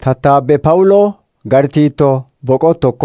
Tattaabbe Pawuloo Gartiitoo boqoo tokko.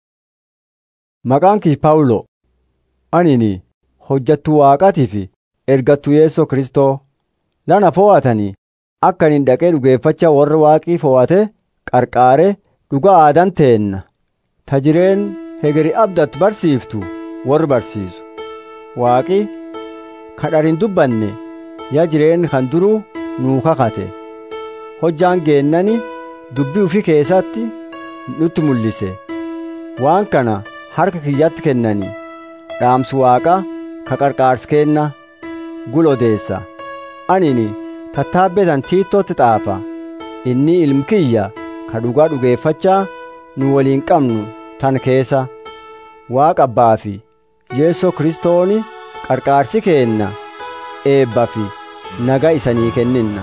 Maqaan kii Pawuloo anini hojjattuu Waaqaatii fi ergattuu Yesuus Kristoo lana fo'atanii akka ani dhaqee dhugeeffachaa warra Waaqii fo'ate qarqaaree dhugaa aadan teenna. Ta jireen hegeri abdatu barsiiftu warri barsiisu. Waaqi kadhar hin dubbanne yaa jireen kan duruu nuu kakate. Hojjaan geennani dubbii ufii keessatti nutti mul'ise. Waan kana harka kiyyatti kennanii dhaamsu waaqa ka qarqaarsi kenna gul odeessa. Anini tattaabbetan tiittootti xaafa. Inni ilmi kiyya ka dhugaa dhugeeffachaa nu waliin qabnu tan keessa. Waaqa abbaa fi Yeesoo Kiristooni qarqaarsi keenna eebba fi nagaa isanii kenninna.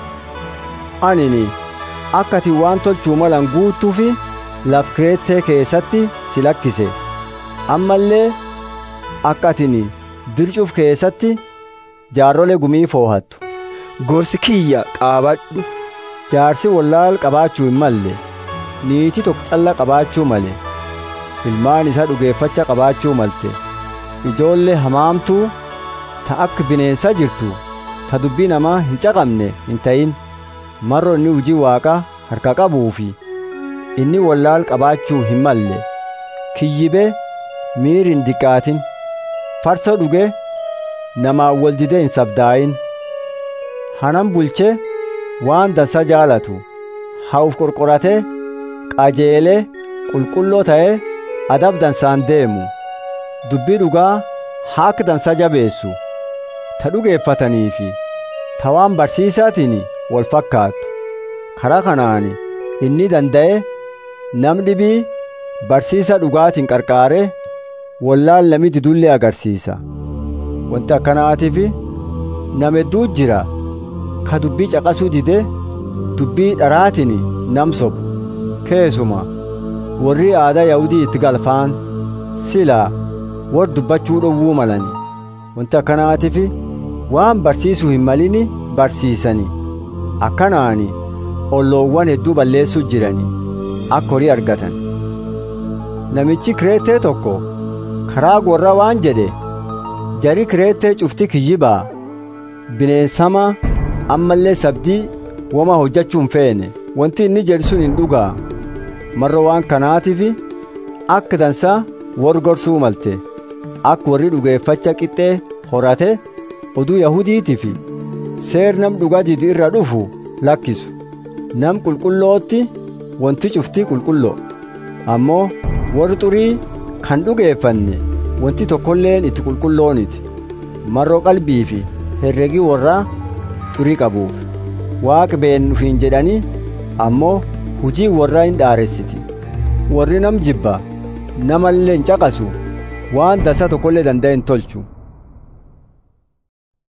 Anini akka ati waan tolchuu malan guuttuu fi laf kireettee keessatti si lakkise. Ammallee akka atini dircuuf keessatti jaarrolee gumii foohattu. Gorsi kiyya qaabadhu. Jaarsi wallaal qabaachuu hin malle. Niitii tokko calla qabaachuu male. Ilmaan isaa dhugeeffacha qabaachuu malte. Ijoollee hamaamtuu ta akka bineensa jirtu ta dubbii namaa hin caqabne hin ta'in. marro inni hujii waaqaa harka qabuu fi inni wallaal qabaachuu hin malle kiyyibee miir hin diqqaatin farsa dhuge namaan wal didee hin sabdaa'in hanan bulchee waan dansa jaalatu hawuf qorqoratee qajeelee qulqulloo ta'ee adab dansaan deemu dubbii dhugaa haa akka dansa jabeessu ta dhugeeffatanii fi ta waan barsiisaatiin wal fakkaattu karaa kanaan inni danda'e nam dhibii barsiisa dhugaatiin qarqaaree wallaan lamii didullee agarsiisa wanti akkanaatiif nam hedduu jira ka dubbii caqasuu dide dubbii dharaatiin nam sobu keessuma warri aadaa yahudii itti galfaan silaa warri dubbachuu dhowwuu malani wanti akkanaatiif waan barsiisuu hin malini barsiisanii akkanaani olloowwan hedduu balleessuu jiranii akka horii argatan namichi kireettee tokko karaa gorra waan jedhe jari kireettee cufti kiyyibaa bineensama ammallee sabdii wama hojjachuu hin feene wanti inni jedhu sun hin dhugaa marra waan kanaatiif akka dansaa warri gorsuu malte akka warri dhugeeffacha qixxee horate oduu yahudiitiif seer nam dhugaa didi irra dhufu lakkisu nam qulqullootti wanti cuftii qulqulloo ammoo warri xurii kan dhugeeffanne wanti tokkolleen itti qulqullooniti marroo qalbii fi herregii warraa xurii qabuuf waaq been ufiin jedhanii ammoo hujii warraa hin dhaaressiti warri nam jibba namallee hin caqasu waan dansa tokkollee danda'a hin tolchu